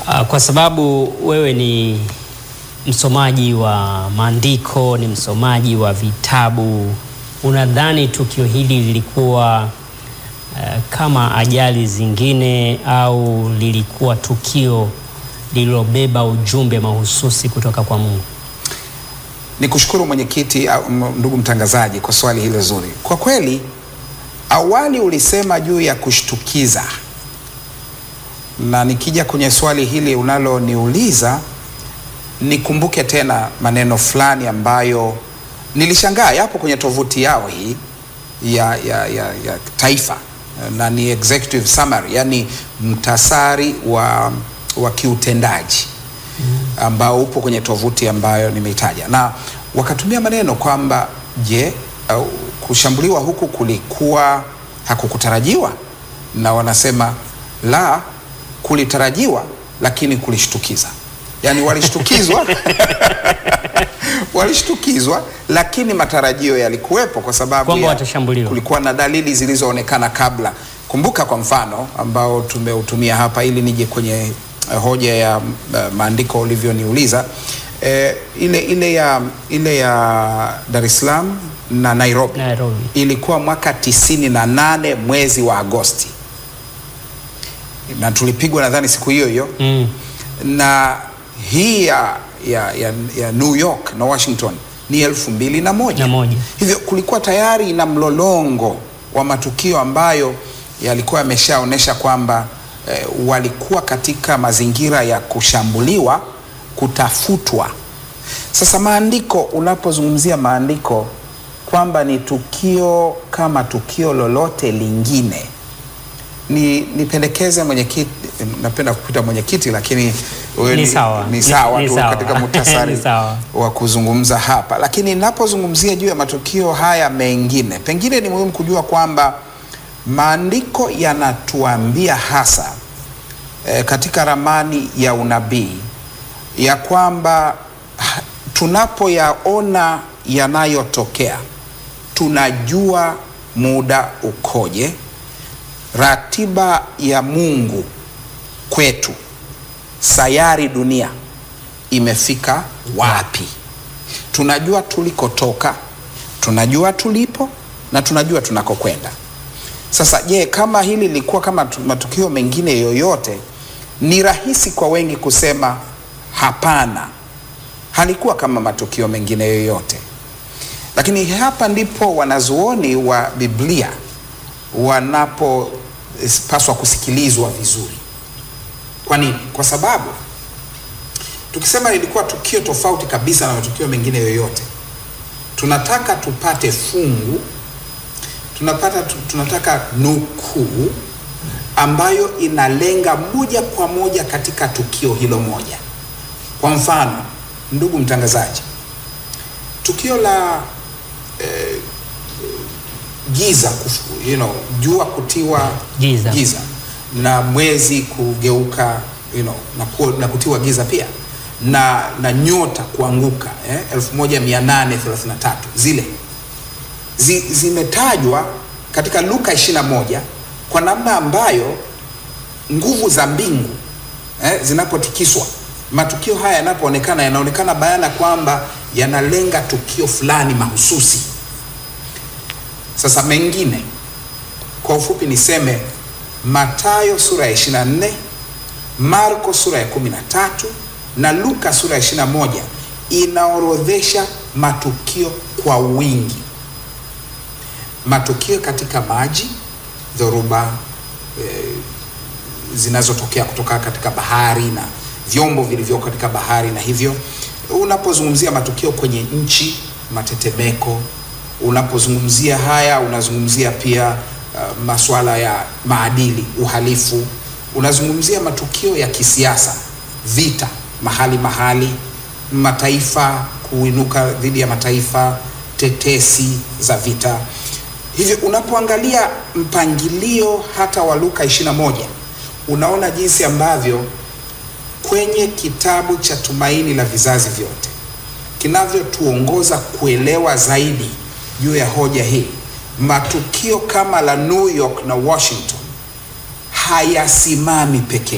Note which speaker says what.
Speaker 1: Uh, kwa sababu wewe ni msomaji wa maandiko, ni msomaji wa vitabu, unadhani tukio hili lilikuwa uh, kama ajali zingine au lilikuwa tukio lililobeba ujumbe mahususi kutoka kwa Mungu?
Speaker 2: Ni kushukuru mwenyekiti, au m- ndugu mtangazaji, kwa swali hilo zuri. Kwa kweli, awali ulisema juu ya kushtukiza, na nikija kwenye swali hili unaloniuliza, nikumbuke tena maneno fulani ambayo nilishangaa yapo kwenye tovuti yao hii ya, ya, ya, ya taifa na ni executive summary, yani mtasari wa, wa kiutendaji ambao upo kwenye tovuti ambayo nimeitaja, na wakatumia maneno kwamba je, uh, kushambuliwa huku kulikuwa hakukutarajiwa, na wanasema la, kulitarajiwa lakini kulishtukiza. Yani walishtukizwa walishtukizwa, lakini matarajio yalikuwepo kwa sababu
Speaker 1: Kwamba
Speaker 2: ya-
Speaker 1: watashambuliwa.
Speaker 2: kulikuwa na dalili zilizoonekana kabla. Kumbuka kwa mfano ambao tumeutumia hapa ili nije kwenye eh, hoja ya uh, maandiko ulivyoniuliza eh, ile, ile ya, ile ya Dar es Salaam na Nairobi,
Speaker 1: Nairobi.
Speaker 2: ilikuwa mwaka tisini na nane mwezi wa Agosti na tulipigwa nadhani siku hiyo hiyo
Speaker 1: Mm.
Speaker 2: na hii ya, ya, ya, ya New York na Washington ni elfu mbili na moja.
Speaker 1: Na moja.
Speaker 2: Hivyo kulikuwa tayari na mlolongo wa matukio ambayo yalikuwa yameshaonyesha kwamba eh, walikuwa katika mazingira ya kushambuliwa, kutafutwa. Sasa maandiko, unapozungumzia maandiko kwamba ni tukio kama tukio lolote lingine ni nipendekeze mwenyekiti, napenda kupita mwenyekiti, lakini wewe
Speaker 1: Ni sawa.
Speaker 2: ni sawa
Speaker 1: Ni- ni
Speaker 2: tu
Speaker 1: sawa.
Speaker 2: katika muhtasari
Speaker 1: Ni sawa.
Speaker 2: wa kuzungumza hapa, lakini ninapozungumzia juu ya matukio haya mengine, pengine ni muhimu kujua kwamba maandiko yanatuambia hasa eh, katika ramani ya unabii ya kwamba ha- tunapoyaona yanayotokea tunajua muda ukoje, ratiba ya Mungu kwetu, sayari dunia imefika wapi. Tunajua tulikotoka, tunajua tulipo na tunajua tunakokwenda. Sasa je, kama hili lilikuwa kama tu- matukio mengine yoyote, ni rahisi kwa wengi kusema hapana, halikuwa kama matukio mengine yoyote. Lakini hapa ndipo wanazuoni wa Biblia wanapopaswa kusikilizwa vizuri. Kwa nini? Kwa sababu tukisema ilikuwa tukio tofauti kabisa na matukio mengine yoyote, tunataka tupate fungu, tunapata tu- tunataka nukuu ambayo inalenga moja kwa moja katika tukio hilo moja. Kwa mfano, ndugu mtangazaji, tukio la eh, giza kufu, you know, jua kutiwa
Speaker 1: Giza.
Speaker 2: giza na mwezi kugeuka you know, na, ku, na kutiwa giza pia na, na nyota kuanguka eh, 1833 zile zi, zimetajwa katika Luka 21 kwa namna ambayo nguvu za mbingu eh, zinapotikiswa matukio haya yanapoonekana yanaonekana bayana kwamba yanalenga tukio fulani mahususi. Sasa mengine kwa ufupi niseme Mathayo sura ya 24, Marko sura ya 13 na Luka sura ya 21 inaorodhesha matukio kwa wingi, matukio katika maji, dhoruba eh, zinazotokea kutoka katika bahari na vyombo vilivyoko katika bahari, na hivyo unapozungumzia matukio kwenye nchi, matetemeko, unapozungumzia haya unazungumzia pia uh, masuala ya maadili, uhalifu, unazungumzia matukio ya kisiasa, vita mahali mahali, mataifa kuinuka dhidi ya mataifa, tetesi za vita. Hivyo unapoangalia mpangilio hata wa Luka 21 unaona jinsi ambavyo kwenye kitabu cha Tumaini la Vizazi Vyote kinavyotuongoza kuelewa zaidi juu ya hoja hii. Matukio kama la New York na Washington hayasimami pekee